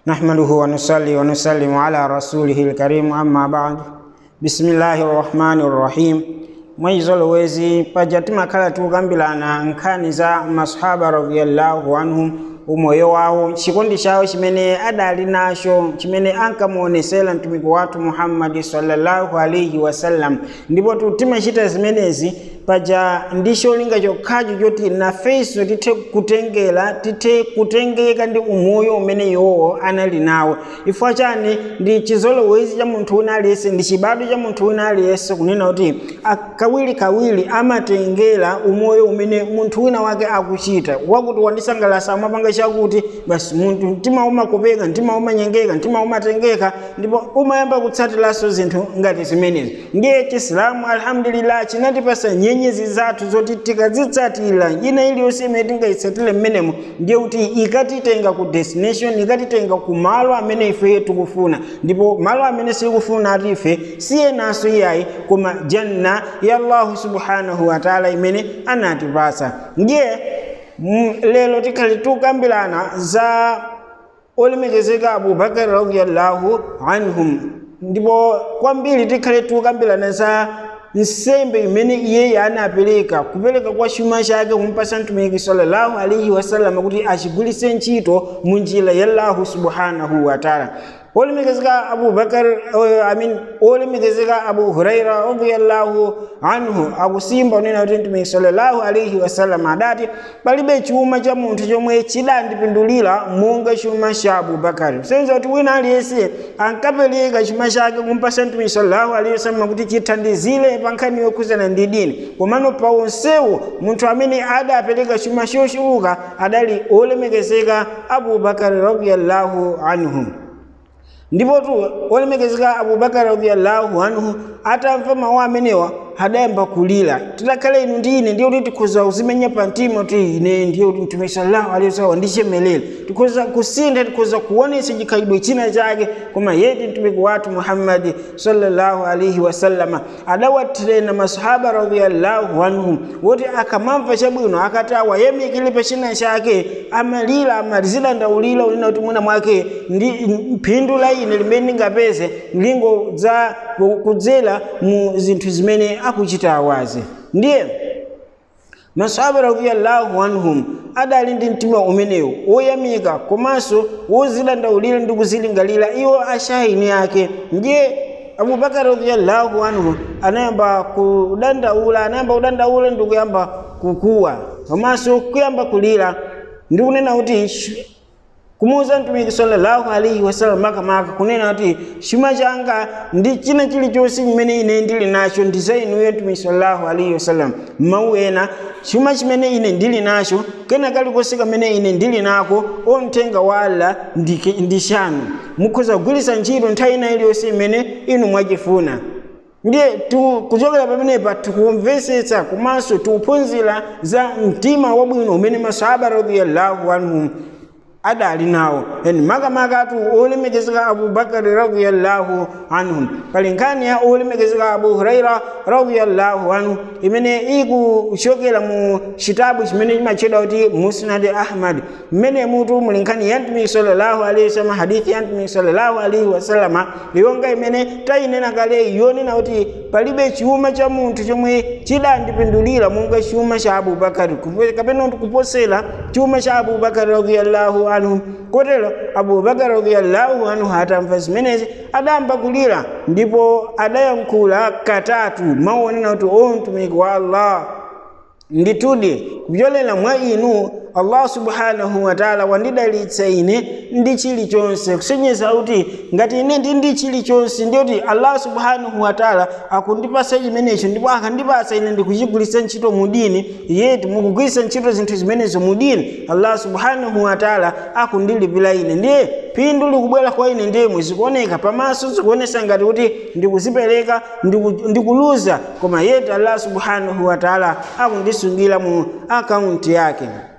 نحمده ونصلي ونسلم على رسوله الكريم أما بعد بسم الله الرحمن الرحيم mwizolowezi paja timakhala tikukambirana nkhani za masahaba radiyallahu anhum umoyo wawo chikondi chawo chimene adali nacho chimene ankamuonesera mtumiki wathu muhammadi sallallahu alaihi wasallam ndipo timachita zimenezi paja ndi cholinga chokhacho choti nafenso tithe kutengera tithe kutengeka ndi umoyo umene iwowo anali nawo ifwa chani ndi chizolowezi cha munthu wina aliyense ndi chibadwa cha munthu wina aliyense kunena kuti kawiri kawiri amatengera umoyo umene munthu wina wake akuchita wakuti wandisangalasa amapanga chakuti basi munthu mtima umakopeka mtima umanyengeka mtima umatengeka ndipo umayamba kutsatiranso zinthu ngati zimenezi ndiye chisilamu alhamdulillah chinatipasa nyenyezi zathu zoti tikazitsatira ina iliyonse imene tingayitsatire mmenemo ndiye kuti ikatitenga ku destination ikatitenga ku malo amene ife tikufuna ndipo malo amene sikufuna ati ife siyenaso iyayi koma janna ya allahu subhanahu wataala imene anatipasa ndiye lero tikhali tukambirana za olemekezeka abubakar radiallahu anhum ndipo kwambiri tikhale tukambirana za nsembe imene iye anapereka kupereka kwa chuma chake kumpasa mtumiki sallallahu alaihi wasallam kuti achigwiritse ntchito mu njira ya allahu subhanahu wataala olemekezeka abubakar amin olemekezeka abu huraira radiyallahu anhu akusimba unena kuti mtumiki sallallahu alaihi wasallam adati palibe chuma cha munthu chomwe chidandipindulira monga chuma cha abubakari senza kuti wina aliyense ankapereka chuma chake kumpasa mtumiki sallallahu alaihi wasallam kuti chithandizire pa nkhani yokhuzana ndi dini komano pa onsewo munthu amene adapereka chuma chochuluka adali olemekezeka abubakari radiyallahu anhu ndipo tu olemekezeka abubakar radiyallahu anhu atamva mawu amenewa adayamba kulira tidakhale inu ndi ine ndiye kuti tikhoza kuzimenya pa mtima kuti ine ndiye kuti mtume sallallahu alaihi wasallam wandichemelera tikhoza kusintha tikhoza kuonesa chikhalidwe china chake koma yeti mtumiki wathu muhammadi sallallahu alaihi wasallama adawatirena masahaba radiyallahu anhum woti akamamva chabwino akati awayemekire pa china chake amalira amalizidandaulira unena kuti mwina mwake ndi phindu la ine limene ndingapeze lingodza kudzera mu zinthu zimene akuchita awazi ndiye masahaba radiyallahu anhum adali ndi mtima umenewu woyamika komanso wozidandaulira ndi kuzilingalira iwo ashahini ake ndiye abubakar radiyallahu anhu anayamba kudandaula anayamba kudandaula ndi kuyamba kukuwa komanso kuyamba kulira ndi kunena kuti kumuuza mtumiki sallallahu alaihi wasallam makamaka kunena kuti chuma changa ndi china chilichonse chimene ine ndili nacho ndi za inuyo mtumiki sallallahu alaihi wasallam mawu ena chuma chimene ine ndili nacho kena kalikonse kamene ine ndili nako omthenga wa allah ndi chanu mukhoza kugwiritsa ntchito nthawi ina iliyonse imene inu mwachifuna ndiye kuchokera pamenepa tikumvetsetsa komanso tikuphunzira za mtima wabwino umene masahaba radiyallahu anhum adali nawo yani makamaka atu olemekezeka abubakari radiyallahu anhum pali nkhani ya olemekezeka abu huraira radiyallahu anhu imene ikuchokera mu chitabu chimene chimatchedwa kuti musnad ahmad mmene mutu muli nkhani ya mtumiki sallallahu alaihi wasallam hadithi ya mtumiki sallallahu alaihi wasallama yonga imene tayinena kale yonena kuti palibe chuma cha munthu chomwe chidandipindulira monga chuma cha abubakari kapena kuposera chuma cha abubakari radiyallahu anhu kotero abubakar radiyallahu anhu atamva zimenezi adayamba kulira ndipo adayankhula katatu maonena kuti o mtumiki wa allah nditudi kupyolera mwa inu allah subhanahu wataala wandidalitsa ine ndi chilichonse kusonyeza kuti ngati ine ndi ndi chilichonse ndiyoti allah subhanahu wataala akundipasa chimenecho ndipo akandipasa ine ndikuchigwiritsa ntchito mu dini yeti mukugwiritsa ntchito zinthu zimenezo mu dini allah subhanahu wataala akundilipira ine ndiye phindu likubwera kwa ine ndemwe zikuoneka pamaso zikuonesa ngati kuti ndikuzipereka ndikuluza koma yeti allah subhanahu wataala akundisungira mu akaunti yake